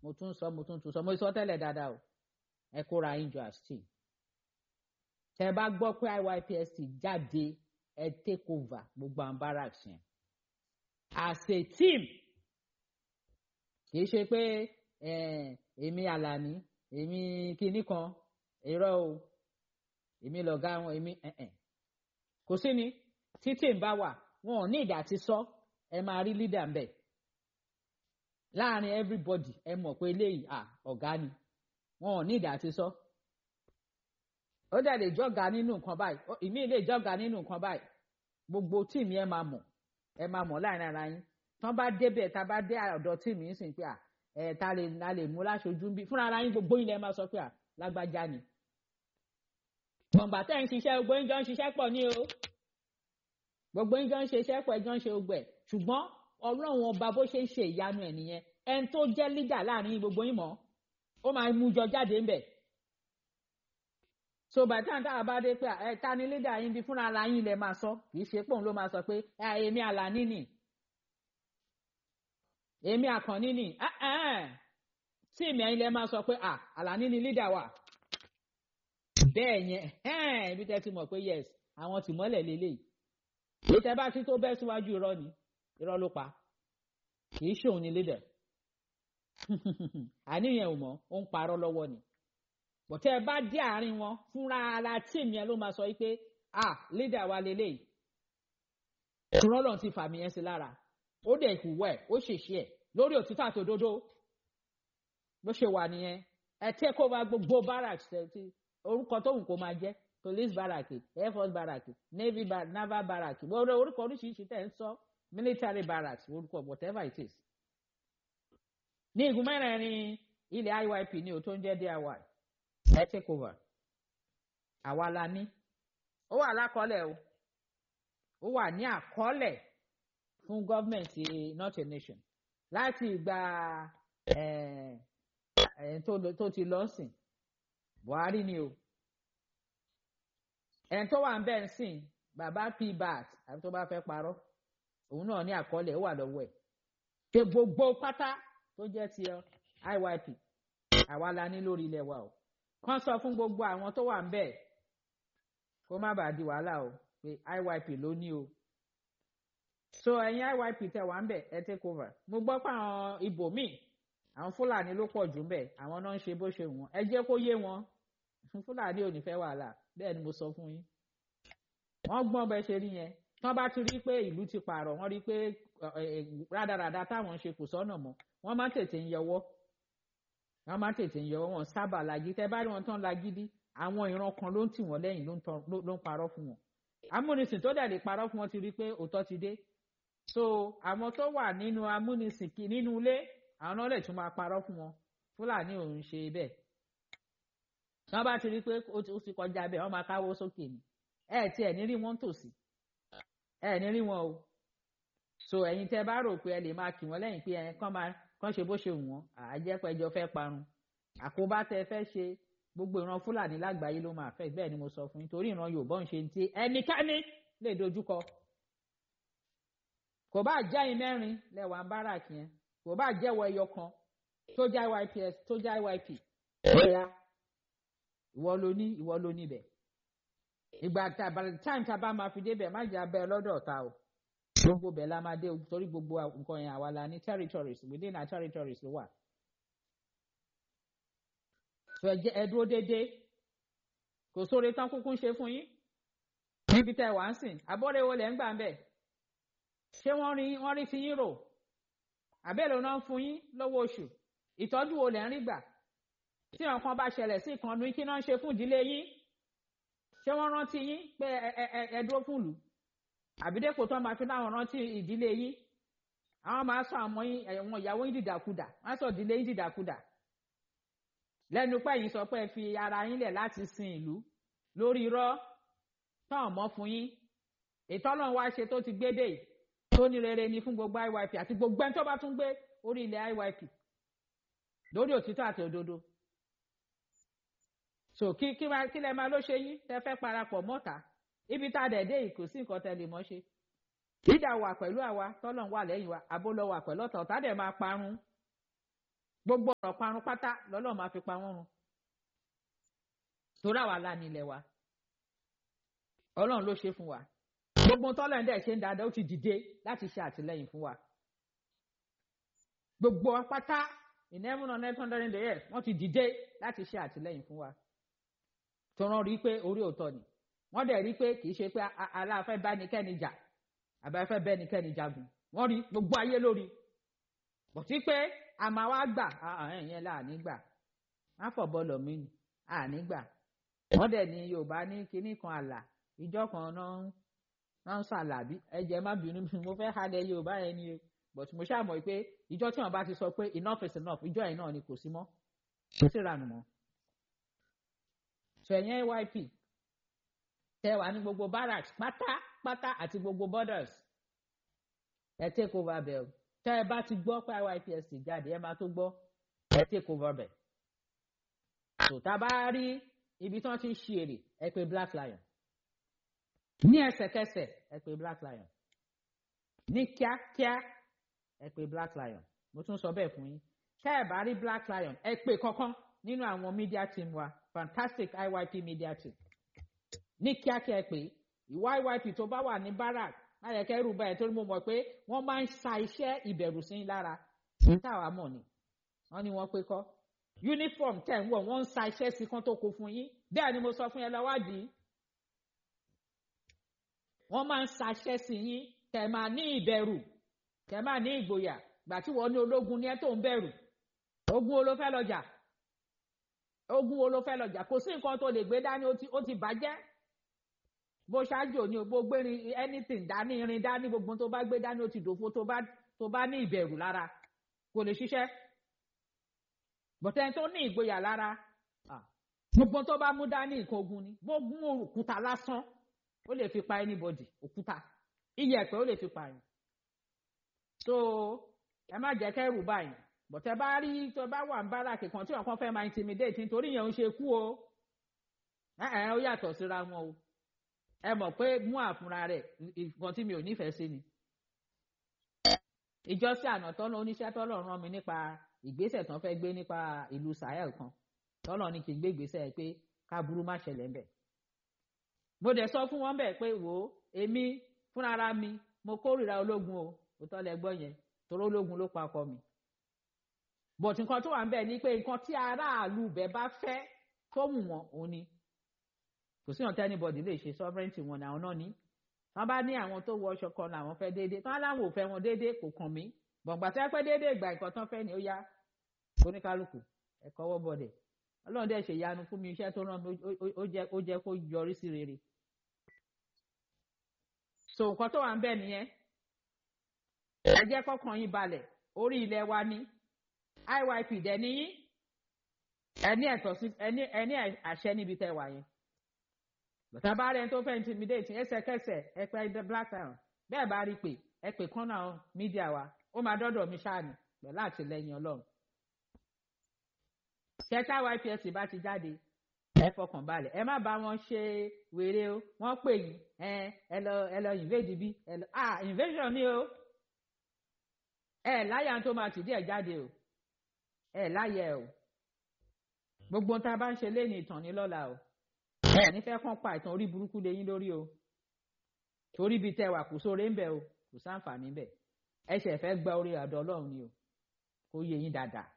mo tún sọ mo tún tún sọ mo sọ tẹ́lẹ̀ dáadáa o ẹ kóra yín jọ as team tẹ bá gbọ́ pé IYPST jáde ẹ take over gbogbo àwọn barracks yẹn as a team kì í ṣe pé èmi Àlàní èmi kinní kan irọ́ o èmi lọ̀gá wọn èmi kò sí ni títì ń bá wà wọn ò ní ìdá ti sọ ẹ máa rí leader ń bẹ̀ láàrin everybody ẹ mọ̀ pé eléyìí à ọ̀gá ni wọn ò ní ìdá ti sọ ó dẹ̀ lè jọ́gà nínú nǹkan báyìí ìmí lè jọ́gà nínú nǹkan báyìí gbogbo tíìmù ẹ máa mọ̀ ẹ máa mọ̀ láàrin ara yín tán bá débẹ̀ tá a bá dé ọ̀dọ̀ tíìmù yín sìn pé à ẹ ta lè ta lè mú láṣojú bí fúnra ara yín gbogbo yín lẹ máa sọ pé à lágbájá ni. gbọ̀ngbà tẹ́ ń ṣiṣẹ́ gbogbo yín jọ ń ṣiṣẹ́ pọ̀ ní o gbogbo yín jọ ń ṣiṣẹ́ pọ̀ ẹ jọ ń ṣe ogbẹ̀ ṣùgbọ́n ọlọ́run ọba bó ṣe ń ṣe ìyanu ẹ̀ nìyẹn ẹni tó jẹ́ lídà láàrin gbogbo yín mọ́ ó máa mú jọ jáde ńbẹ̀ so bàtà tá a bá dé pé ẹ ta ni lídà yín bí fúnra ara yín lẹ máa sọ kì í ṣe pòun ló máa sọ pé èmi Àlàní nì èmi Àkànní nì tí èmi ẹ̀yin lẹ máa sọ pé Àlàní ni lídà wà bẹ́ẹ̀ yẹn ibi tẹ́ ti mọ̀ pé yes àwọn tìmọ́lẹ̀ lélẹ́yìí èyí tẹ́ bá ti tó bẹ́ síwájú irọ́ ni irọ́ ló pa kì í ṣòun ni lídà àníyàn ò mọ̀ ó ń parọ́ lọ́wọ́ ni bọ̀tẹ́ ẹ bá dé àárín wọn fúnra ara tíìmù yẹn ló máa sọ pé ah lídà wa lélẹ́yìí rọ́lọ̀ ti fàmì yẹn sí lára ó dẹ̀ ìhùwẹ̀ ó ṣèṣe ẹ̀ lórí òtítọ́ àti òdodo bó ṣe wà nìyẹn ẹ take over gbogbo barracks ti orúkọ tóun kò máa jẹ́ police barrack air force barrack navy bar naval barrack gbogbo orúkọ oríṣiríṣi tẹ̀ ń sọ military barracks orúkọ whatever it is. ní igun mẹ́rẹ̀ẹ̀rin ilẹ̀ IYP ní o tó ń jẹ́ DIY ẹ take over àwa la ní ó wà lákọọ́lẹ̀ o ó wà ní àkọọ́lẹ̀ fún gọ́ọ̀mẹ̀ntì not a nation láti ìgbà tó ti lọ sìn Buhari ni o ẹni tó wà ń bẹ́ẹ̀ sìn bàbá pbat àbí tó bá fẹ́ parọ́ òun náà ní àkọọ́lẹ̀ ó wà lọ́wọ́ ẹ̀ ṣe gbogbo pátá tó jẹ́ ti IYP àwa la ní lórí ilẹ̀ wa o kàn sọ fún gbogbo àwọn tó wà ń bẹ́ẹ̀ kó má bàa di wàhálà o pé IYP ló ní o so ẹ̀yin IYP tẹ wà ń bẹ̀ ẹ take over mo gbọ́ pé àwọn ibòmíì àwọn Fúlàní ló pọ̀ jù ń bẹ̀ àwọn náà ń ṣe bó ṣe wọ́n ẹ jẹ́ kó yé wọn Fúlàní ò ní fẹ́ wàhálà bẹ́ẹ̀ ni mo sọ fún yín wọ́n gbọ́n bẹ́ẹ̀ ṣe rí yẹn tán bá ti rí pé ìlú ti pààrọ̀ wọ́n rí pé rádaràda táwọn ń ṣe kò sọ́nà mọ́ wọ́n máa tètè ń yọwọ́ wọ́n máa tètè ń yọwọ́ wọn sábà lagi tẹ́ bá rí wọn tán lagídí àwọn ìran kan ló ń tì wọ́n lẹ́yìn ló ń parọ́ fún wọn amúnisìn tó dẹ̀ lè parọ́ fún wọn ti rí pé òótọ́ ti dé so àwọn tó wà nínú amúnisìn nínú ilé àwọn náà lè tún máa parọ́ fún wọn Fúlàní ò ń ṣe bẹ́ẹ̀ wọ́n bá ti rí pé ó ti kọjá bẹ́ẹ̀ wọ́n máa káwọ́ sókè ni ẹ ti ẹ̀ ní rí wọn tòsí ẹ ní rí wọn o so ẹ̀yin tẹ́ bá rò pé ẹ lè máa kì wọ́n lẹ́yìn pé ẹ kàn máa kàn ṣe bó ṣe wù wọ́n àjẹpẹ́jọ fẹ́ parun àkóbá tẹ́ fẹ́ ṣe gbogbo ìran Fúlàní lágbàáyé ló máa fẹ́ bẹ́ẹ̀ ni mo sọ fún yín torí ìran Yorùbá ń ṣe ti ẹnikẹ́ni lè dojúkọ kò bá jẹ́ ẹ̀yin mẹ́rin lẹ́wà ń bára kí yẹn kò bá jẹ́wọ́ ẹyọ kan tó já YPS tó já YP bóyá ìwọ ló ní ìwọ ló níbẹ̀ ìgbà tá by the time tá a bá máa fi débẹ̀ má jẹ́ abẹ́ lọ́dọ̀ ta o gbogbo bẹ̀ la máa dé o torí gbogbo nǹkan yẹn àwa la ní territories within our territories ló wà. sọ ẹ jẹ́ ẹ dúró déédéé kò sóore tán kúkú ń ṣe fún yín níbi tẹ́ ẹ wá ń sìn abọ́rẹ́ wo lẹ́ ń gbà ń bẹ̀ ṣé wọ́n rí wọ́n rí fi yín rò àbẹ́lẹ̀ náà ń fún yín lówó oṣù ìtọ́jú wo lẹ́ ń rí gbà tí nǹkan bá ṣẹlẹ̀ sí ìkànnì kí náà ń ṣe fún ìdílé yín ṣé wọ́n rántí yín pé ẹ ẹ ẹ dúró fún ìlú àbídẹ́kò tó máa fi láwọn rántí ìdílé yín àwọn máa sọ àmọ́ yín ẹ̀wọ̀n ìyàwó yín dìdàkudà wọ́n sọ ìdílé yín dìdàkudà lẹ́nu pé yín sọ pé ẹ fi ara yín lẹ̀ láti sin ìlú lórí irọ́ táwọn mọ́ fún yín ìtọ́lọ́run wá ṣe tó ti gbé dé yìí tó ní rere ni fún gbogbo IYP àti gbogbo ẹni tó bá tún gbé orí ilẹ̀ IYP lórí òtítọ́ àti òdodo so kí kí máa kí lẹ máa ló ṣe yín tẹ fẹ́ parapọ̀ mọ́ta ibi tá a dẹ̀ dé yìí kò sí nǹkan tẹ lè mọ́ ṣe dídà wà pẹ̀lú àwa tọ́lọ̀ ń wà lẹ́yìn wa àbó lọ wà pẹ̀lú ọ̀tọ̀ ọ̀tá dẹ̀ máa parun gbogbo ọ̀rọ̀ parun pátá lọ́lọ́run máa fi pa wọ́n run torí àwa la ní ilẹ̀ wa ọlọ́run ló ṣe fún wa gbogbo tọ́lọ̀ ń dẹ̀ ṣe ń dáadáa ó ti dìde láti ṣe àtìlẹ́yìn fún wa gbogbo pátá in heaven on earth hundred and years wọ́n ti dìde láti ṣe àtìlẹ́yìn fún wa tó rán rí pé orí òótọ́ ni wọ́n dẹ̀ rí pé kì í ṣe pé aláàfẹ́ bá nìkẹ́ni jà àbáfẹ́ bẹ́ nìkẹ́ni jagun wọ́n rí gbogbo ayé lórí bọ̀tí pé a máa wá gbà ẹ̀yẹn là ní gbà má fọ̀ bọ́ọ̀lù mi ni àní gbà wọ́n dẹ̀ ní yorùbá ní kinní kan àlà ìjọ kan náà náà ń ṣàlàbí ẹ̀jẹ̀ má bínú mo fẹ́ halẹ̀ yorùbá yẹn ni o but mo ṣàmọ̀ pé ìjọ tí wọ́n bá ti sọ pé enough is enough ìjọ yẹn náà ni kò sí mọ́ kò sí ìranù mọ́ ṣẹ̀yìn ayp tẹ wà ní gbogbo barracks pátápátá àti gbogbo borders ẹ take over bẹ̀ o tẹ ẹ bá ti gbọ́ pé IYPSC jáde ẹ máa tó gbọ́ ẹ take over bẹ̀ tó tá a bá rí ibi tí wọ́n ti ń ṣe èrè ẹ pè Black Lion ní ẹsẹ̀kẹsẹ̀ ẹ pè Black Lion ní kíákíá ẹ pè Black Lion mo tún sọ bẹ́ẹ̀ fún yín ṣé ẹ bá rí Black Lion ẹ pè kankan nínú àwọn media team wa fantastic IYP media team ní kíákíá pé ìwà IYP tó bá wà ní barak ayẹkẹ rú báyìí torí mo mọ̀ pé wọ́n máa ń sa iṣẹ́ ìbẹ̀rù sí lára táwa mọ̀ ni wọ́n ní wọ́n pé kọ́ uniform tẹ̀ ń wọ̀ wọ́n ń sa iṣẹ́ sí kan tó kó fún yín bẹ́ẹ̀ ni mo sọ fún yẹn lọ́wádìí wọ́n máa ń sa iṣẹ́ sí yín kẹ̀ máa ní ìbẹ̀rù kẹ̀ máa ní ìgboyà gbà tí wọ́n ní ológun ni ẹ tó ń bẹ̀rù ogun wo ló fẹ́ lọ jà ogun wo ló fẹ́ lọ jà kò sí nǹkan tó lè gbé dání ó ti bàjẹ́ bó ṣáájú òní bó gbé anything dání irin dání gbogbo tó bá gbé dání ó ti dòfo tó bá tó bá ní ìbẹ̀rù lára kò lè ṣiṣẹ́ bọ̀tẹ́ tó ní ìgboyà lára gbogbo tó bá mú dání nǹkan ogun ni gbogbo òkúta lásán ó lè fi pa anybody òkúta iyẹ̀pẹ̀ ó lè fi pa yín so ẹ má jẹ́ kẹ́rù báyìí bọ̀tẹ́ bá rí tó bá wà ń báràkì kan tí wọn kàn fẹ́ máa intimidate nítorí yẹn ń ṣe kú o ẹ ẹ ó yàtọ̀ síra wọn o ẹ mọ̀ pé mú àfúnra rẹ̀ nǹkan tí mi ò nífẹ̀ẹ́ sí ni. ìjọsìn àná tọ́lọ́ oníṣẹ́ tọ́lọ́ rán mi nípa ìgbésẹ̀ tán fẹ́ gbé nípa ìlú Sahel kan tọ́lọ́ ní kí n gbé ìgbésẹ̀ pé káburú má ṣẹlẹ̀ ńbẹ̀. mo dẹ̀ sọ fún wọn bẹ́ẹ̀ pé wò ó èmi fúnra mi mo kórìíra ológun o òótọ́ lẹ gbọ́ yẹn torí ológun ló pa ọkọ mi. bọ̀tù nǹkan tó wà ń bẹ̀ ni pé nǹkan tí aráàlú bẹ̀ bá fẹ́ tó wù wọ́n òun ni kò sí ọ̀tẹ́ anybody lè ṣe sovereignty wọn àwọn náà ní wọ́n bá ní àwọn tó wọ ọṣọ kan làwọn fẹ́ déédéé tán láwọn ò fẹ́ wọn déédéé kò kàn mí gbọ̀ngbà tẹ́ pẹ́ déédéé ìgbà nǹkan tán fẹ́ ni ó yá oníkálukú ẹ̀kọ́ wọ́ bọ̀dẹ̀ ọlọ́run dẹ̀ ṣe ìyanu fún mi iṣẹ́ tó rán mi ó jẹ́ kó yọrí sí rere so nǹkan tó wà ń bẹ̀ nìyẹn ẹ jẹ́ kọ́kàn yín balẹ̀ orí ilẹ̀ wa ní IYP dẹ̀ níyín ẹni ẹ̀tọ́ sí ẹni àṣẹ níbi tẹ́ wà yẹn bàtà bá rẹ̀ tó fẹ́ intimidate ẹsẹ̀kẹsẹ̀ ẹ pé black lion bẹ́ẹ̀ bá rí pé ẹ pè kán náà mídíà wa ó máa dọ́dọ̀ mi ṣáàní pẹ̀lú àtìlẹyìn ọlọ́run. ṣẹ́tà YPSC bá ti jáde ẹ fọkàn balẹ̀ ẹ má bá wọn ṣe wèrè o wọ́n pè yín ẹ ẹ lọ ẹ lọ invade bí ẹ lọ ah invasion ni o ẹ láyà tó máa tìdí ẹ jáde o ẹ láyà ẹ o gbogbo tá a bá ń ṣe lé ní ìtàn ní lọ́la o ẹ nífẹ̀ẹ́ kàn pa ìtàn orí burúkú lé yín lórí o torí bíi tẹwà kò sóore ń bẹ o kò sáǹfààní bẹ ẹ ṣe fẹ́ gba orí àdọ Ọlọ́run ni o kó yé yín dáadáa